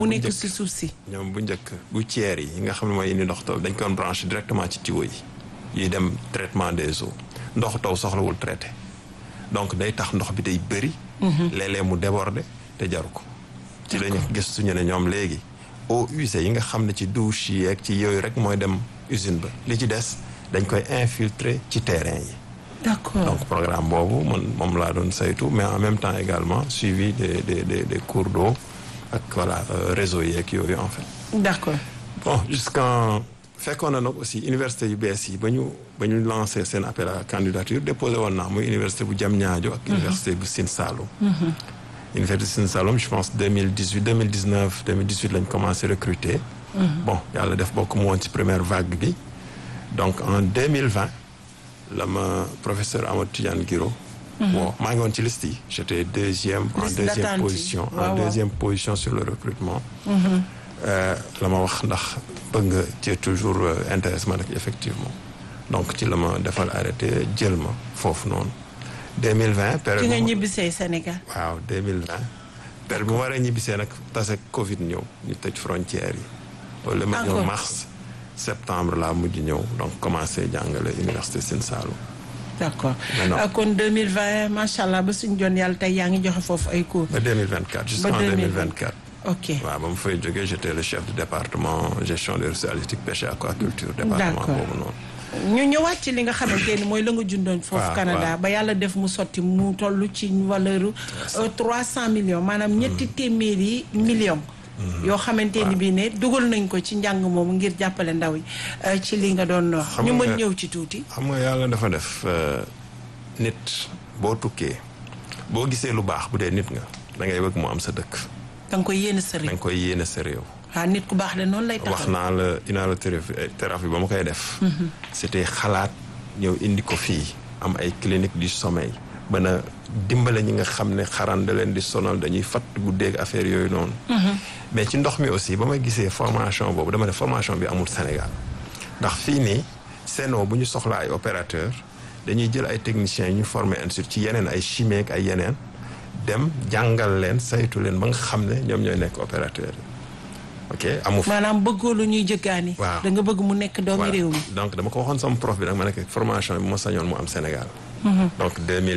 mu nekk si suuf si. ñoom bu njëkk gouttières yi yi nga xam ne mooy indi ndox taw dañ ko doon branché directement ci tuyau yi yuy dem traitement des eaux ndox taw soxlawul traité donc day tax ndox bi day bëri. léeg-léeg mu déborder te jaru ko. ci lañu gis suñu ne ñoom léegi eaux usées yi nga xam ne ci douche yi ak ci yooyu rek mooy dem usine ba li ci des dañ koy infiltrer ci terrain yi. d'accord donc programme boobu man moom laa doon saytu mais en même temps également suivi des des des des cours d'eau ak voilà réseau yeeg yooyu en fait. d'accord bon jusqu'en fekkoon na nag aussi université yu bees yi ba ñu ba ñu lancé seen appel à candidature déposé woon naa muy université bu Diamniadio ak université bu Sine Saloum. université Sine Saloum je pense 2018 2019 2018 lañ commencé recruter. bon yàlla def bokk mu woon ci première vague bi donc en 2020 la ma professeur Amadou Tidiane Guiro. bon maa ngi woon ci liste yi j'étais deuxième en Liste deuxième d'attente yi. position Waaw, en waaw. deuxième position sur le recrutement. la ma wax ndax bëgg nga ci toujours euh, intéressement rek effectivement donc ci la ma defal arrêté jël ma foofu noonu 2020 période ki nga bu ma- ñibbisee Sénégal. waaw 2020 période bu ma war a ñibbisee nag tase Covid ñëw ñu tëj frontières yi loolu ma ñëw Encore. mars septembre laa mujj ñëw donc commencé jàngale université Sine Saloum d'accord Maintenant. Ah, kon 2020 macha allah ba suñu joon yàlla tey yaa ngi joxe foofu ay cours. ba 2024 jusqu'en 2024 ok waaw ba mu fay jógee j'étais le chef du département gestion des ressources halieutiques pêche et aquaculture département D'accord. boobu noonu ñu ñëwaat ci li nga xamante ni mooy la nga jundoon foofu waaw, Canada waaw. ba yàlla def mu sotti mu toll ci valeur trois cent millions maanaam ñetti téeméeri millions yoo xamante ni bii ne dugal nañ ko ci njàng moomu ngir jàppale ndaw yi euh, ci li nga doon wax Xam ñu mën nga- ñëw ci tuuti xam nga yàlla dafa def euh, nit boo tukkee boo gisee lu baax bu dee nit nga da ngay bëgg mu am sa dëkk da nga koy yéene sa da réew nga koy yéene sa réew waaw nit ku baax de noonu lay wax taxaw naa la inhalothérapie thérapie ba ma koy def c'était xalaat ñëw indi ko fii am ay clinique du sommeil ba na dimbale ñi nga xam ne xaran da leen di sonal dañuy fatt guddeeg affaire yooyu noonu mais ci ndox mi aussi ba ma gisee formation boobu dama ne formation bi amul Sénégal ndax fii nii Sen'Eau bu ñu soxla ay opérateur dañuy jël ay techniciens yi ñu formé ensuite ci yeneen ay chimie ak ay yeneen dem jàngal leen saytu leen ba nga xam ne ñoom ñooy nekk opérateur yi ok amu fi maanaam bëggoo lu ñuy jëggaani Waaw. da nga bëgg mu nekk doomi Voilà. réew mi donc dama ko waxoon sama prof bi nag ma nekk formation bi ma sañoon mu am Sénégal. donc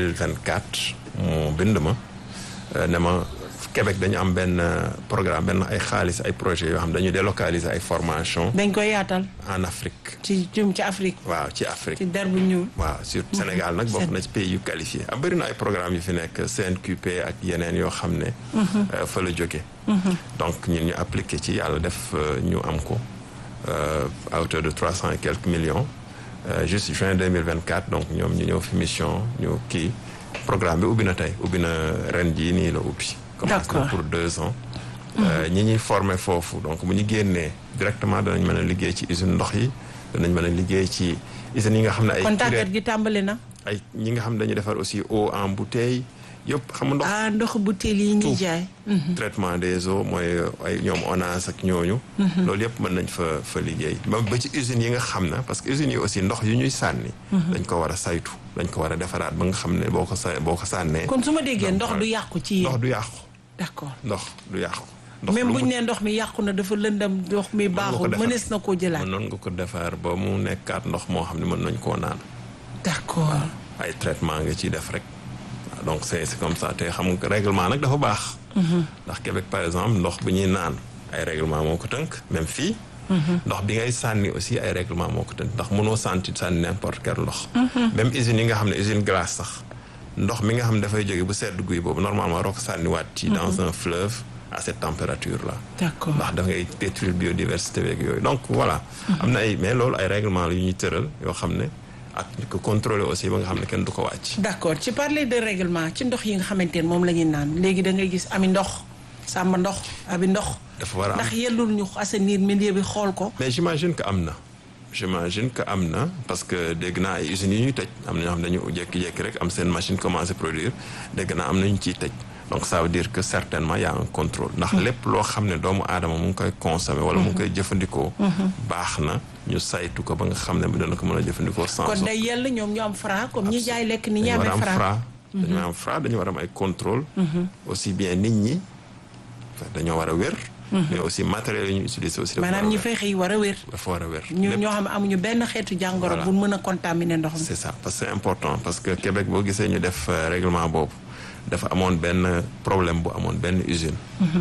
2024 mu bind ma euh, ne ma Québec dañu am benn euh, programme benn ay xaalis ay projets yoo xam dañuy délocaliser ay formation dañ koy yaatal en Afrique. ci jëm ci Afrique waaw ci Afrique. ci der bu ñuul waaw surtout Sénégal nag bokk na ci pays yu qualifié am bëri na ay programmes yu fi nekk CNQP ak yeneen yoo xam ne. euh, fa la jóge donc ñun ñu appliqué ci yàlla def euh, ñu am ko euh, à hauteur de trois cent et quelques millions euh, juste juin 2024 donc ñoom ñu ñëw fi mission ñu kii programme bi ubbi na tey ubbi na ren jii nii la ubbi. commence na D'accord. pour deux ans. Euh, ñi ñuy formé foofu donc bu ñu génnee directement danañ mën a liggéey ci usine ndox yi danañ mën a liggéey ci usines yi nga xam ne ay. kon curettes- tàggat gi tàmbali na ay ñi nga xam dañuy defar aussi eau en bouteille yëpp xam nga ndox ah ndox butéel yi ñuy Tout. jaay traitement des eaux mooy ay ñoom ONAS ak ñooñu loolu yëpp mën nañ fa fa liggéey ba ba ci usines yi nga xam ne parce que usines yi aussi ndox yu ñuy sànni dañ ko war a saytu dañ ko war a defaraat ba nga xam ne boo ko sa boo ko sànnee kon su ma déggee Donc, ndox du voilà. yàqu ci ndox yéen du yàqu d'accord ndox du yàqu ndox même lu bu ñu mu- nee ndox mi yàqu na dafa lëndam ndox mi nga ko baaxul defar. mënees na koo jëlaat mënoon nga ko defar ba mu nekkaat ndox moo xam ne mën nañ koo naan d'accord ay traitement nga ciy def rek waaw donc c'est c'est comme ça te xam nga règlement nag dafa baax ndax Québec par exemple ndox bu ñuy naan ay règlement moo ko tënk même fii ndox bi ngay sànni aussi ay règlement moo ko tënk ndax mënoo santi sànni n'importe quel ndox même usines yi nga xam ne usine glace sax ndox mi nga xam ne dafay jóge bu sedd guy boobu normalement waroo ko sànniwaat ci dans un fleuve à cette température là d'accord ndax da ngay détruire biodiversité beeg yooyu donc voilà am na ay mais loolu ay règlement la yu ñuy tëral yoo xam ne ak ñu ko contrôler aussi ba nga xam ne kenn du ko wàcc d'accord ci parler de règlement ci ndox yi nga xamante ne moom la ñuy naan léegi da ngay gis ami ndox sàmm ndox abi ndox dafa war a am ndax yellul ñu assainir milieu bi xool ko mais j'imagine que am na j'imagine que am na parce que dégg naa ay usines yi ñuy tëj am na ñoo xam ne dañu jékki-jékki rek am seen machine commencé produire dégg naa am na ñu ciy tëj donc ça veut dire que certainement y a un contrôle ndax lépp loo xam ne doomu aadama mu ngi koy consommer wala mu ngi koy jëfandikoo baax na ñu saytu ko ba nga xam ne bi dana ko mën a jëfandikoo sans kon day yell ñoom ñu am fra comme ñi jaay lekk ni ñi dañu war amee a am fra fra dañu war a am fra dañu war a am ay contrôle aussi bien nit ñi dañoo war a wér mais aussi matériel yi ñu utiliser aussi. dafa war a maanaam ñi wér. fay xëy war a wér. dafa war a wér. ñu Lépp- ñoo xam ne amuñu benn xeetu jàngoro Voilà. bu mën a contaminer ndox mi. c'est ça parce que c'est important parce que Québec boo gisee ñu def euh, règlement boobu dafa amoon benn problème bu amoon benn usine.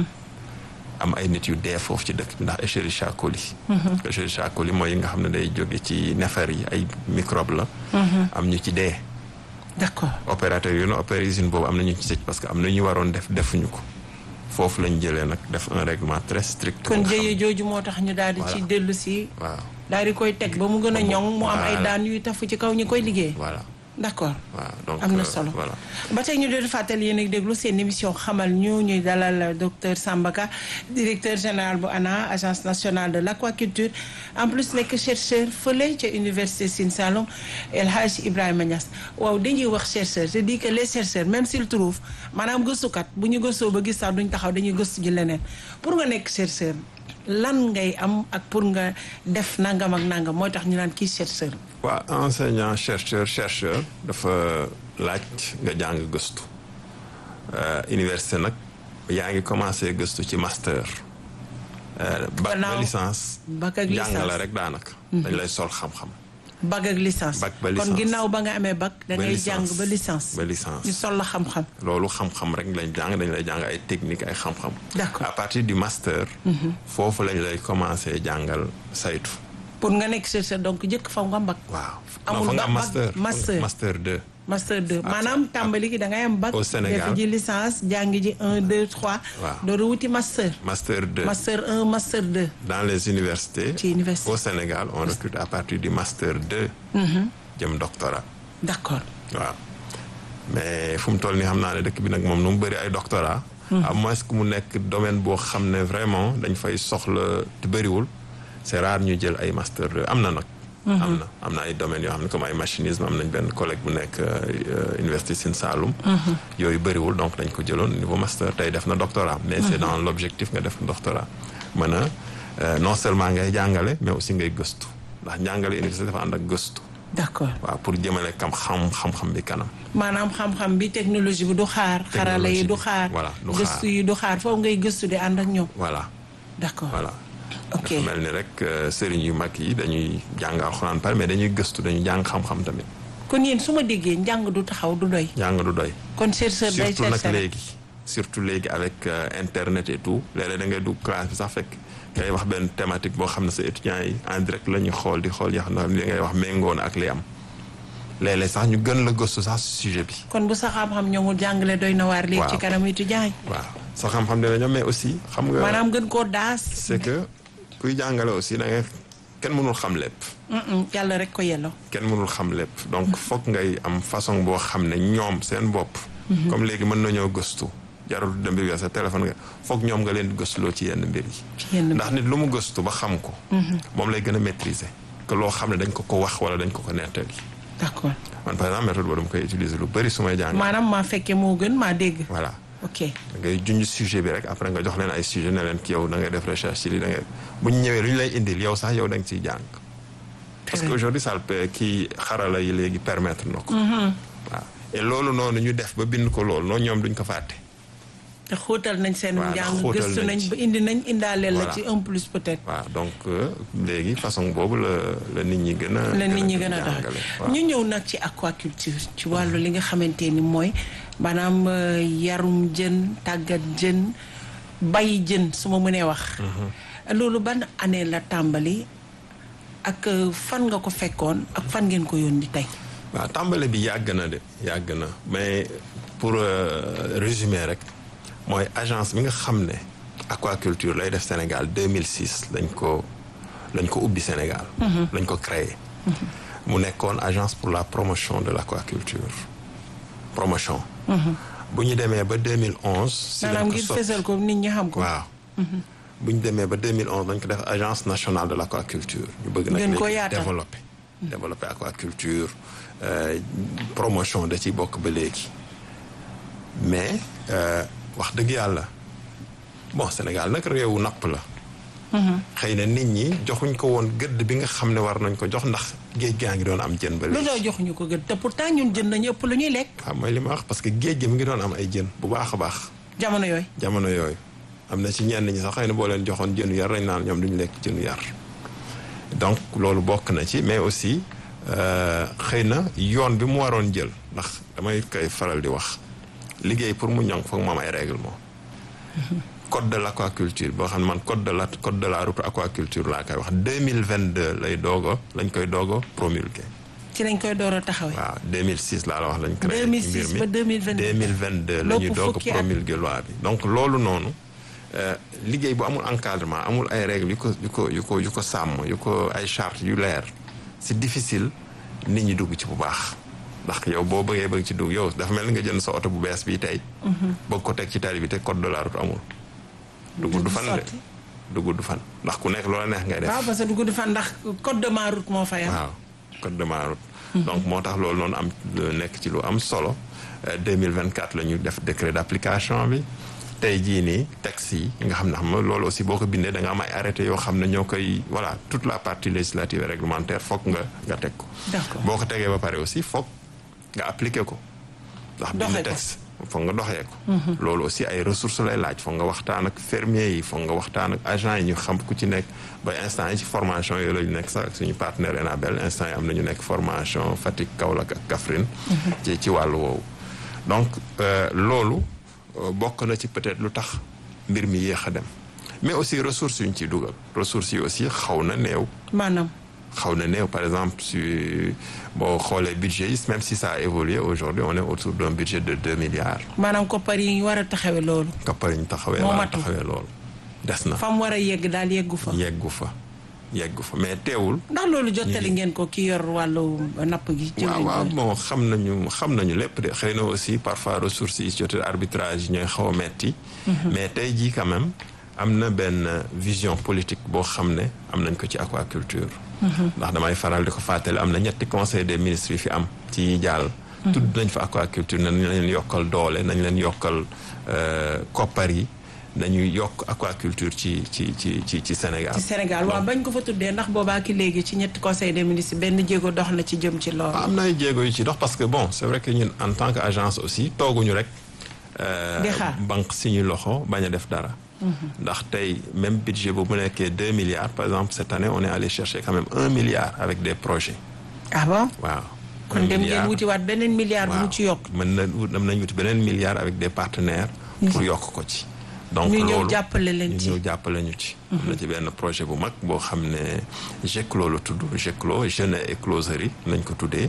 am ay nit yu dee foofu ci dëkk bi ndax Escherichia coli. Escherichia coli mooy yi nga xam ne day jóge ci neefar yi ay microbe la. am ñu ci dee. d'accord opérateur yu ne opéré usine boobu am na ñu ci tëj parce que am na ñu waroon def defuñu ko foofu lañ jëlee nag def un règlement très strict. kon nga xam- jëye jooju moo tax ñu daal di ci Voilà. dellu si waaw daal di koy teg ba mu gën a ñoŋ mu am ay Voilà. daan yuy tafu ci kaw ñi koy liggéey. voilà d'accord waaw donc am na euh, solo voilà. ba tey ñu doon fàttali yéen a ngi déglu seen émission xamal ñu ñuy dalal docteur Sambaka directeur général bu ANA agence nationale de l'aquaculture en plus nekk chercheur fële ca université Sine Saloum El Hadj Ibrahima Niass waaw dañuy wax chercheur je dis que les chercheurs même s'ils trouvent maanaam gëstukat bu ñu gëstoo ba gis sax duñ taxaw dañuy gëstu ji leneen pour nga nekk chercheur lan ngay am ak pour nga def nangam ak nangam mooy tax ñu naan kii chercheur. waa enseignant chercheur chercheur dafa laaj nga jàng gëstu Euh, université nag yaa ngi commencé gëstu ci master Euh, bac ba Gannaaw licence bac ak jàng la licence. rek daanaka dañ lay sol xam-xam bac ak licence Bac ba kon licence. ginnaaw ba nga amee bac da Ba ngay licence. jàng ba licence ba licence ñu sol la xam-xam loolu xam-xam rek lañ jàng dañ lay jàng ay technique ay xam-xam D'accord. à partir du master foofu lañ lay commencé jàngal saytu pour nga nekk chercheur donc jëkk faw nga bac waaw Amul non fa nga bac- master master. master 2 master 2 maanaam tàmbali gi da ngay am bac Au Sénégal. def ji licence jàng ji 1 2 3 Waaw. dooru wuti master master 2 master 1 master 2 dans les universités Ci université. au Sénégal on recrute à partir du master 2 jëm doctorat d'accord waaw mais fu mu toll nii xam naa ne dëkk bi nag moom nu mu bëri ay doctorat à moins que mu nekk domaine boo xam ne vraiment dañ fay soxla te bëriwul c'est rare ñu jël ay master 2 am na nag am na am na ay domaines yoo xam ne comme ay machinisme am nañ benn collègue bu nekk euh, université Sine Saloum yooyu bëriwul donc dañ ko jëloon niveau master tey def na doctorat mais c'est dans l'objectif nga def doctorat mën a euh, non seulement ngay jàngale mais aussi ngay gëstu ndax jàngale université dafa ànd ak gëstu d'accord waaw pour jëmale kam xam xam-xam bi kanam maanaam xam-xam bi technologie bi du xaar xarala yi du bi, xaar voilà, du xaar. gëstu yi du xaar foofu ngay gëstu di ànd ak ñoom voilà d'accord voilà ok dafa mel ni rek euh, sëriñ yu mag yi dañuy jàng alxuraan pare mais dañuy gëstu dañuy jàng xam-xam tamit kon yéen su ma déggee njàng du taxaw du doy jàng du doy kon chercheur day surtout nag chercheur léegi surtout léegi avec euh, internet et tout léeg-léeg da ngay dugg classe bi sax fekk ngay wax benn thématique boo xam ne sa étudiants yi en direct la ñuy xool di xool yoo xam ne li ngay wax méngoo na ak li am léeg-léeg sax ñu gën la gëstu sax si sujet bi kon bu sa xam-xam ñoŋul jàngale doy na waar léegi Waaw. ci kanam étudiant yi waaw sa xam-xam dina ñoom mais aussi xam nga maanaam gën koo daas c'est que kuy jàngale aussi da ngay kenn mënul xam lépp Mm-mm, yàlla rek ko yelloo kenn mënul xam lépp donc foog ngay am façon boo xam ne ñoom seen bopp comme léegi mën nañoo gëstu jarul dem bi sa téléphone nga foog ñoom nga leen di gëstuloo ci yenn mbir yi ci yenn ndax nit lu mu gëstu ba xam ko moom lay gën a maîtriser que loo xam ne dañ ko ko wax wala dañ ko ko nettali d'accord man par exemple méthode boobu dama koy utiliser lu bëri su may jàng maanaam maa fekkee moo gën maa dégg voilà ok da ngay junj sujet bi rek après nga jox leen ay sujet ne leen ki yow da ngay def recherche ci lii da ngay bu ñu ñëwee lu ñu lay indil yow sax yow da nga ciy jàng parce que bien. aujourd'hui ça le kii xarala yi léegi permettre na ko waaw et loolu noonu ñu def ba bind ko loolu noonu ñoom duñ ko fàtte te xóotal nañ seen Voilà, njàng xóotal gëstu nañ nañ ci. ba indi nañ indaaleel la Voilà. ci un plus peut-être waaw donc euh, léegi façon boobu la la nit ñi gën a la nit ñi gën a jàngale dox waaw. ñu ñëw nag ci aquaculture ci wàllu li nga xamante ni mooy maanaam euh, yarum jën tàggat jën bay jën su ma mënee wax loolu ban année la tàmbali ak euh, fan nga ko fekkoon ak fan ngeen ko yónni tey waaw tàmbale bi yàgg na de yàgg na mais pour euh, résumer rek mooy agence bi nga xam ne aquaculture lay def Sénégal 2006 lañ ko lañ ko ubbi Sénégal. lañ ko créé. mu nekkoon agence pour la promotion de l'aquaculture promotion. bu ñu demee ba 2011. si maanaam lañ ko ngir soppi fësal ko nit ñi xam ko waaw. bu ñu demee ba 2011 dañ ko def agence nationale de l'aquaculture. ñu bëgg nag Gën koo léegi yaatal. développer. développer aquaculture euh, promotion da ci bokk ba léegi mais euh, wax dëgg yàlla bon Sénégal nag réewu napp la. xëy na nit ñi joxuñ ko woon gëdd bi nga xam ne war nañ ko jox ndax géej gaa ngi doon am jën ba lu léegi. doo jox ñu ko gën te pourtant ñun jën nañu ëpp lu ñuy lekk waaw mooy li ma wax parce que géej gi mi ngi doon am ay jën bu baax a baax jamono yooyu jamono yooyu am na ci ñenn ñi sax xëy na boo leen joxoon jënu yar dañ naan ñoom duñu lekk jënu yar donc loolu bokk na ci mais aussi xëy na yoon bi mu waroon jël ndax damay koy faral di wax liggéey pour mu ñoŋ foog mu am ay règlement code de l' aquaculture boo xam ne man code de la code de la route aquaculture laa koy wax deux mille vingt deux lay doog a lañ koy doog a promulgué. ci lañ koy door a taxawee. waaw 2006 laa la wax lañ. créé 2006 ba 2022 2022 la ñuy doog a promulgué loi bi. donc loolu noonu liggéey bu amul encadrement amul ay règles yu ko yu ko yu ko yu ko sàmm yu ko ay chartes yu leer c' est difficile nit ñi dugg ci bu baax. ndax yow boo bëggee bëgg ci dugg yow dafa mel ni nga jënd sa oto bu bees bii tey. bëgg ko teg ci tali bi te code de la route amul. du gudd fan de du gudd fan ndax ku nekk loola neex ngay def. waaw parce que du gudd fan ndax code de ma route moo fay am. waaw code de ma route. donc moo tax loolu noonu am nekk ci lu am solo. 2024 la ñu def décret d' application bi tey jii nii texte yi nga xam ne xam nga loolu aussi boo ko bindee da nga am ay arrêté yoo xam ne ñoo koy voilà toute la partie législative et réglementaire foog nga nga teg ko. boo ko tegee ba pare aussi foog nga appliqué ko. ndax bind texte foog nga doxee ko. loolu aussi ay ressources lay laaj foog nga waxtaan ak fermier yi foog nga waxtaan ak agent yi ñu xam ku ci nekk ba instant yi ci formation yooyu la ñu nekk sax ak suñu partenaire Enabel instant yi am na ñu nekk formation Fatick Kaolack ak Kaffrine. ci ci wàllu woowu. donc loolu bokk na ci peut-être lu tax mbir mi yéex a dem mais aussi ressources yu ñu ciy dugal ressources yi aussi xaw na néew. maanaam. xaw na néew par exemple su boo xoolee budget yi même si ça a évolué aujourd'hui on est autour d'un budget de deux milliards. maanaam koppar yi war a taxawee loolu. koppar yi ñu taxawee. moo war a matul taxawee loolu. des na fa mu war a yegg daal yeggu fa. yeggu fa yeggu fa mais teewul. ndax loolu jottali ngeen ko ki yor wàllu napp gi. ci waaw waaw bon xam nañu xam nañu lépp de xëy na aussi parfois ressources yi jote arbitrage yi ñooy xaw a metti mais tey jii quand même am na benn vision politique boo xam ne am nañ ko ci aquaculture. ndax damay faral di ko fàttali am na ñetti conseil des ministres yi fi am ci jàll. tudd nañ fa aquaculture nañ leen yokkal doole nañ leen yokkal koppar yi nañuy yokk aquaculture ci ci ci ci ci Sénégal. ci Sénégal waaw bañ ko fa tuddee ndax boobaa ki léegi ci ñetti conseil des ministres benn jéego dox na ci jëm ci loolu. am na ay jéego yu ci dox parce que bon c'est vrai que ñun en tant que agence aussi tooguñu rek. di xaar banque suñu loxo bañ a def dara. ndax tey même budget bu mu nekkee deux milliards par exemple cette année on est allé chercher quand même un milliard avec des projets. ah bon waaw. kon dem ngeen wutiwaat beneen milliard bu mu ci yokk. mën na wut mën nañu wuti beneen milliard avec des partenaires. pour yokk ko ci. donc ñu loolu ñëw jàppale leen ci ñu ñëw jàppale ñu ci. am na ci benn projet bu mag boo xam ne GECLO la tudd GECLO jeune et écloserie lañ ko tuddee.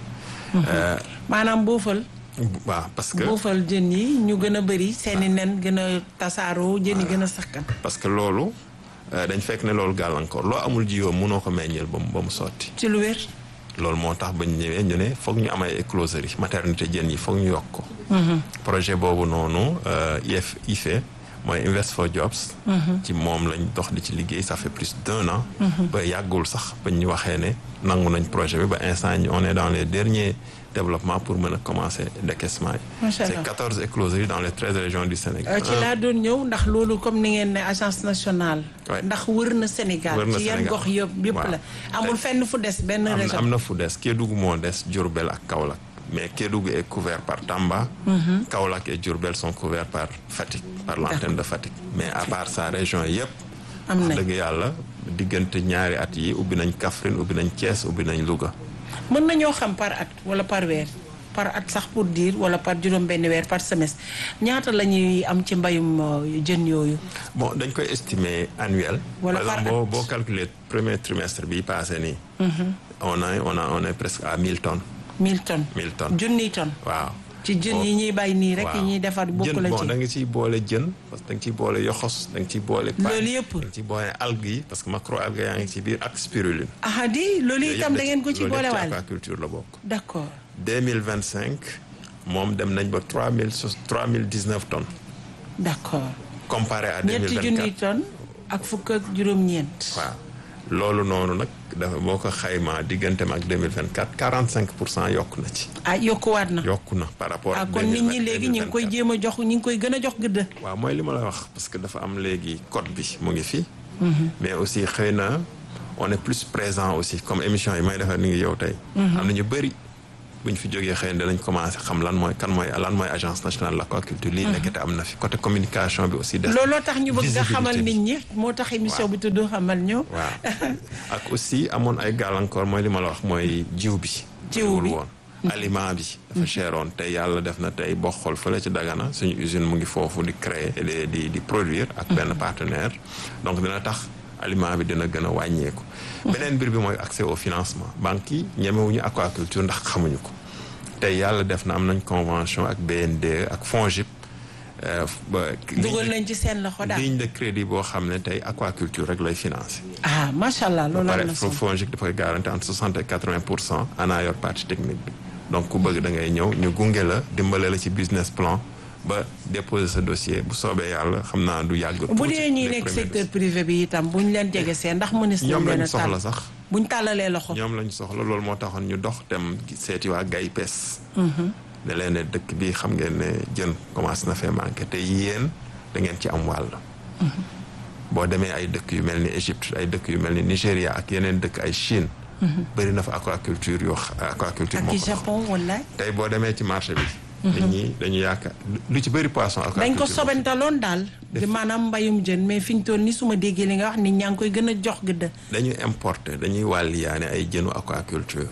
maanaam boofal. waaw parce que boofal jën yi ñu gën a bëri seeni nen gën a tasaaroo jën yi gën a sakkan. parce que loolu dañ fekk ne loolu gàllankoor loo amul jiyoo mënoo ko meññeel ba mu ba mu sotti. ci lu wér. loolu moo tax ba ñu ñëwee ñu ne foog ñu am ay écloserie maternité jën yi foog ñu yokk ko. projet boobu noonu IF IFE mooy Invest for Jobs. ci moom lañ dox di ci liggéey ça fait plus d'un an. ba yàggul sax ba ñu waxee ne nangu nañ projet bi ba instant ñi on est dans les derniers développements pour mën a commencer décaissement yi. macha allah c'est quatorze écloseries dans les treize régions du Sénégal. ci laa doon ñëw ndax loolu comme ni ngeen ne agence nationale. Ouais. ndax wër na Sénégal. Wër na ci yan Sénégal. gox yëpp yëpp Waaw. la amul fenn fu des benn am na région. am na fu des Kédougou moo des Diourbel ak Kaolack mais Kédougou est couvert par Tamba. Kaolack et Diourbel sont couverts par Fatick par l'antenne de Fatick mais à part ça région yëpp. am wax nañ dëgg yàlla diggante ñaari at yi ubbi nañ Kaffrine ubbi nañ Thiès ubbi nañ Louga. mën nañoo xam par at wala par weer par at sax pour dire wala par juróom benn weer par semestre ñaata la ñuy am ci mbayum euh, jën yooyu. bon dañ koy estimer annuel. Wala par par exemple boo at. boo calculer premier trimestre bi passé nii. on a on a on est presque à 1000 tonnes 1000 tonnes. 1000 tonnes. junniy tonnes. waaw. ci jën yi ñuy bay nii rek yi ñuy defar bokk jën la bon ci. da nga ciy boole jën parce que da nga ciy boole yoxos da nga ciy boole. paañ, Loolu yëpp. da nga ciy boole algues yi parce que macro algues yaa ngi ci biir ak spiruline. ah di loolu Yooyu itam yëpp da ngeen ko ci loolu yëpp boolewaale. aquaculture la bokk. d'accord 2025 moom dem nañ ba 3000 sos 3019 tonnes d'accord comparé à ñetti 2024. junniy tonnes ak fukk ak juróom-ñeent. waaw loolu noonu nag dafa boo ko xaymaa digganteem ak 2024 45 pour cent yokku na ci. ah yokkuwaat na. yokku na par rapport ah ak. kon nit ñi léegi ñu ngi koy 2024. jéem a jox ñu ngi koy gën a jox gëdd. waaw mooy li ma la wax parce que dafa am léegi code bi mu ngi fi. mais aussi xëy na on est plus présent aussi comme émission yi may defar ni ngi yow tey. am na ñu bëri bu ñu fi jógee xëy na danañ commencé xam lan mooy kan mooy lan mooy agence nationale de l'aquaculture lii nekkete am na fi côté communication bi aussi des looloo tax ñu bëgg nga xamal visibilité nit ñi moo tax émission bi tudd xamal ñu waaw ak aussi amoon ay gàllankoor mooy li ma la wax mooy jiw bi Jiw bi. bariwul woon aliment bi dafa cheroon tey yàlla def na tey boo xool fële ci Dagana suñu usine mu ngi foofu di créer et di di di produire ak benn partenaire donc dina tax aliment bi dina gën a wàññeeku beneen mbir bi mooy accès au financement banques yi ñemewuñu aquaculture ndax xamuñu ko tey yàlla def na am nañ convention ak BND ak FONGIP euh, ba dugal nañ ci seen loxo daal ligne de crédit boo xam ne tey aquaculture rek lay financer ah macha allah loolu am pare na solo FONGIP dafay garanti entre soixante et quatre vingt pour cent ana yor partie technique bi donc ku bëgg da ngay ñëw ñu gunge la dimbale la ci business plan ba déposer sa dossier bu soobee yàlla xam naa du yàgg. bu dee ñi nekk secteur privé bi itam buñ leen jege seen ndax ministre ñoom leen lañ a soxla tàll sax buñ tàllalee loxo ñoom lañ soxla loolu moo taxoon ñu dox dem seeti waa GAIPES. ne leen ne dëkk bi xam ngeen ne jën commencé na fee manqué te yéen da ngeen ci am wàll. boo demee ay dëkk yu mel ni Égypte ay dëkk yu mel ni Nigéria ak yeneen dëkk ay Chine. bëri na fa aquaculture yoo xa- aquaculture ak moo ci ko dox. Japon wallaay tey boo demee ci marché bi. nit ñi dañu yaakaar lu ci bëri poisson aquaculture. dañ ko sobentaloon daal di maanaam mbayum jën mais fi ñu toll ni su ma déggee li nga wax nit ñaa ngi koy gën a jox gëdd dañuy importer dañuy wàlliyaane ay jënu aquaculture.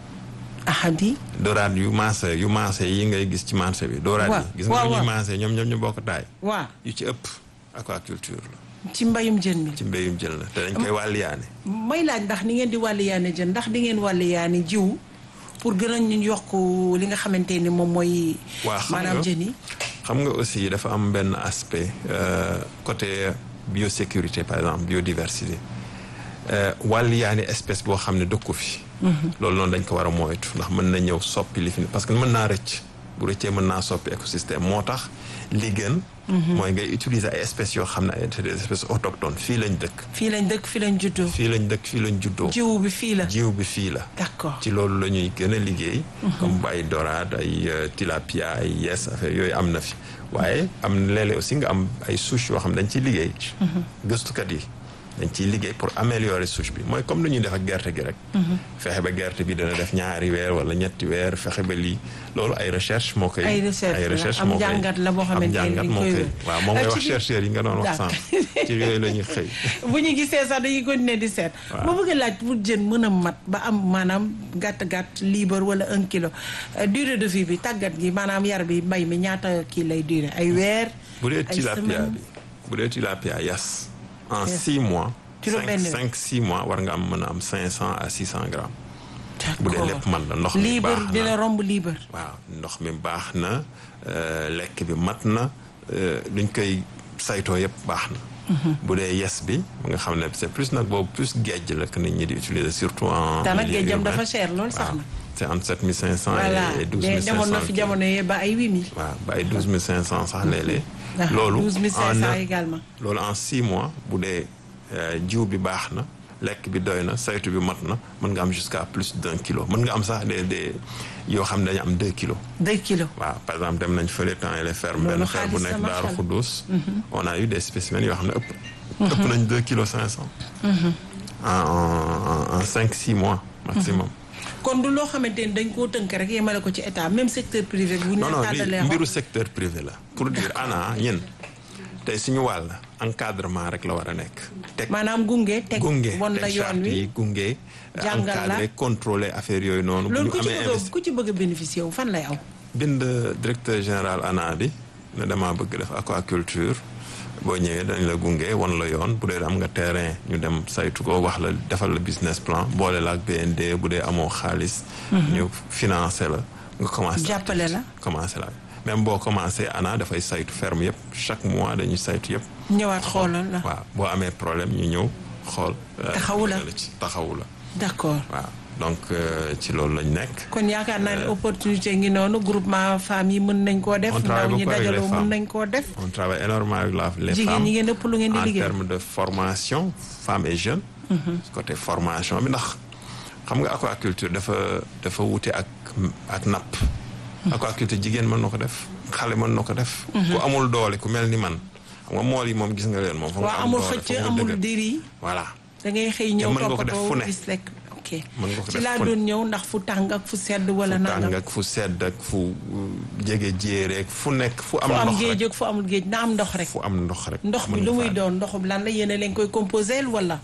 ahadi doraat yu maase yu maase yi ngay gis ci marché bi. doraat waaw yi gis nga waaw, ñuy waaw. maase ñoom ñoom ñu bokk taay. waa yu ci ëpp aquaculture la ci mbayum jën mi ci mbéyum jël la te dañ koy wàlliyaane. may laaj ndax ni ngeen di wàlliyaane jën ndax di ngeen wàlliyaane jiw pour gën a ñu yokk li nga xamante ni moom mooy waa xam maanaam nga jën yi xam nga aussi dafa am benn aspect euh, côté biosécurité par exemple biodiversité euh, wàlliyaani espèce boo xam ne dëkku fi. loolu noonu dañ ko war a moytu ndax mën na ñëw soppi li fi ne parce que mën naa rëcc bu rëccee mën naa soppi écosystème moo tax li gën. mooy ngay utiliser ay espèces yoo xam ne ay c'est des espèces autochtones fii lañ dëkk. fii lañ dëkk fii lañ juddoo fii lañ dëkk fii lañ juddoo. jiw bi fii la jiw bi fii la. d'accord ci loolu la ñuy gën a liggéey. comme ay dorade ay euh, tilapia ay yes affaire yooyu am na fi. waaye am na léeg-léeg aussi nga am ay souches yoo xam ne dañ ciy liggéey. gëstukat yi dañ ciy liggéey pour améliorer souche bi mooy comme lu ñuy def ak gerte gi rek. fexe ba gerte bi dana def ñaari weer wala ñetti weer fexe ba lii loolu ay recherche moo koy. Ay recherche la, am moo koy- jàngat la boo xamante am ne jàngat dañ moo koy koy wér. waaw moom ngay Euh, wax ci biir- chercheurs yi nga doon wax D'accord. sànq ci yooyu la ñuy xëy. bu ñu gisee sax dañuy continuer di seet Waaw. boo bëgg a laaj pour jën mën a mat ba am maanaam gàtt-gàtt libre wala un kilo euh, durée de vie bi tàggat gi maanaam yar bi mbay mi ñaata kii lay durée ay weer bu dee ay tilapia semaine bi bu dee tilapia yas en Yes. six mois Juróom cinq benn weer. cinq six mois war nga am mën a am cinq cent à six cent grammes bu dee lépp man la ndox mi libre baax dina na romb libre waaw ndox mi baax na euh, lekk bi mat na euh, luñ koy saytoo yëpp baax na bu dee yes bi mu nga xam ne c'est plus nag boobu plus géej la que nit ñi di utiliser surtout en te nag milieu géejam urbain. dafa cher lool sax waaw na c'est entre sept mille cinq cent voilà et douze de mille cinq demoon na cent fi jamono yee ba ay huit mille waaw ba ay douze mille cinq cent sax léeg-léeg loolu douze mille cinq en cent un- également loolu en six mois bu dee euh, jiw bi baax na lekk bi doy na saytu bi mat na mën nga am jusqu'à plus d'un kilo mën nga am sax des des yoo xam ne dañu am deux kilos deux kilos waaw par exemple dem nañ fële temps les fermes Loolu benn ferme bu xaalis la, nekk macha Daaru Allah. Xuddus on a eu des spécimens yoo xam ne ëpp ëpp nañ deux kilos cinq cent en en en cinq six mois maximum kon du loo xamante ni dañ koo tënk rek yemale ko ci état même secteur privé bi bu ñu non la non li tàllalee mbiru secteur privé la pour dire ana ñin tey suñu wàll encadrement rek la war a nekk teg maanaam gunge teg gunge won la teg yoon charte wi yi gunge Jàngal la. encadré contrôler affaire yooyu noonu bu loolu ñu ku ci amee bëgg a investi ku ci bëgg a bénéficier wu fan lay aw bind directeur général ANA bi ne damaa bëgg def aquaculture boo ñëwee dañ la gunge won la yoon bu dee am nga terrain ñu dem saytu ko wax la defal la business plan boole la ak BND bu dee amoo xaalis ñu financé la nga commencé Jàppale la. commencé la même boo commencé ANA dafay saytu ferme yëpp chaque mois dañuy saytu yëpp ñëwaat xoolal la waaw boo amee problème ñu ñëw xool euh, Taxawu la. ci taxawu la d'accord waaw donc euh, ci loolu lañ nekk kon yaakaar naa ne opportunité ngi noonu groupement femmes yi mën nañ koo def On travaille ndaw ñi beaucoup avec les dajaloo mën femmes. nañ koo def on travaille énormément avec la, les jigéen femmes ñi ngeen ëpp lu ngeen di en liggéey termes de formation femmes et jeunes côté formation bi ndax xam nga aquaculture dafa dafa wute ak ak napp aquaculture jigéen mën na ko def xale mën na ko def ku amul doole ku mel ni man xam nga mool yi moom gis nga leen moom foog nga waaw am amul doole, xëcc foog nga amul dëgër. diri voilà da ngay xëy ñëw mën nga ko def fu toppatoo ne. gis lekk ok ok mën nga ko ci def laa fu ne. doon ñëw ndax fu tàng ak fu sedd wala fu nangam tàng ak fu sedd ak fu uh, jege jéereeg fu nekk fu am fu am ndox géej rek ak fu amul géej na am ndox rek fu am ndox rek ndox bi mën lu nga muy faa doon ndoxum lan la yéen a leen koy composé wala